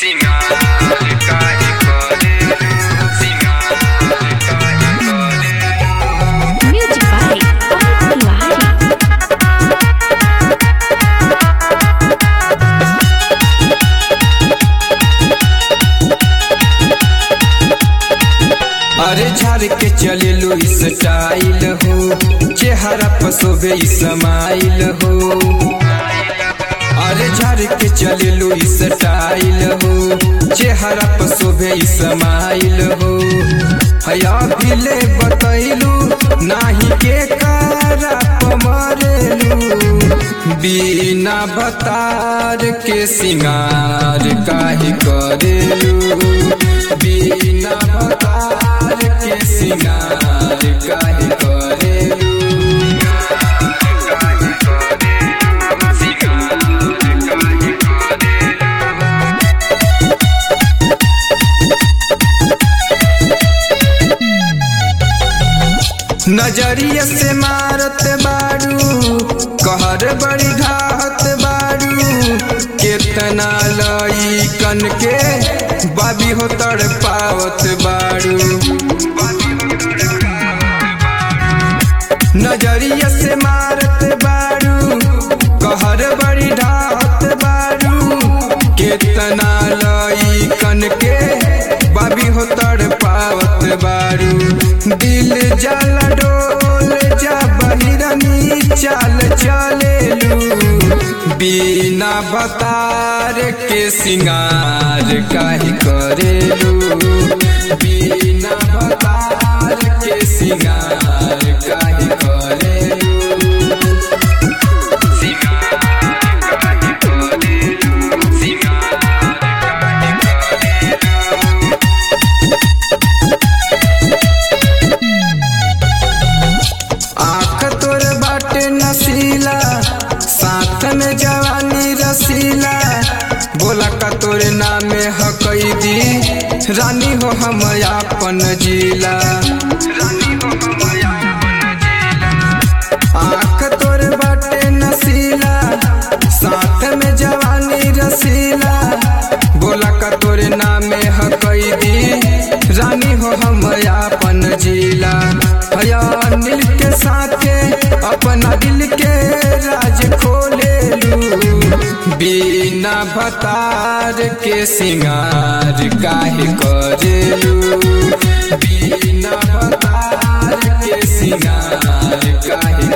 सिंगार काहे करेलू सिंगार काहे करेलू Music by Amit Tiwari. अरे झाड़ के चले लो स्टाइल हो चेहरा पर शोभे समाइल हो अरे झाड़ के चले लो स्टाइल हो चेहरा पर शोभे समाइल हो हया भिले बतैलू नाही के कारा पमरेलू बिना बतार के सिंगार काहे करेलू बिना बतार के सिंगार काहे करेलू नजरिया से मारत बारू कहर बड़ी घात बारू केतना लई कन के बाबी हो तड़ पावत बारू नजरिया से मारत बारू कहर बड़ी ढात बारू केतना लई कन के बाबी हो तड़ पावत बारू दिल जल डोल जा बहिरनी चाल चलेलू बिना बतार के सिंगार काहे करेलू बिना बतार के सिंगार काहे करेलू आँख तोर बाटे नसीला साथ में जवानी रसीला बोला का तोरे नामे हकैदी रानी हो हम आपन जिला आँख तोर बाटे नसीला साथ में जवानी रसीला बोला का तोरे नामे हकैदी रानी हो हम आपन जिला हया नील के साथे अपना दिल के राज खोलेलू बिना भतार के सिंगार काहे करेलू बिना भतार के सिंगार काहे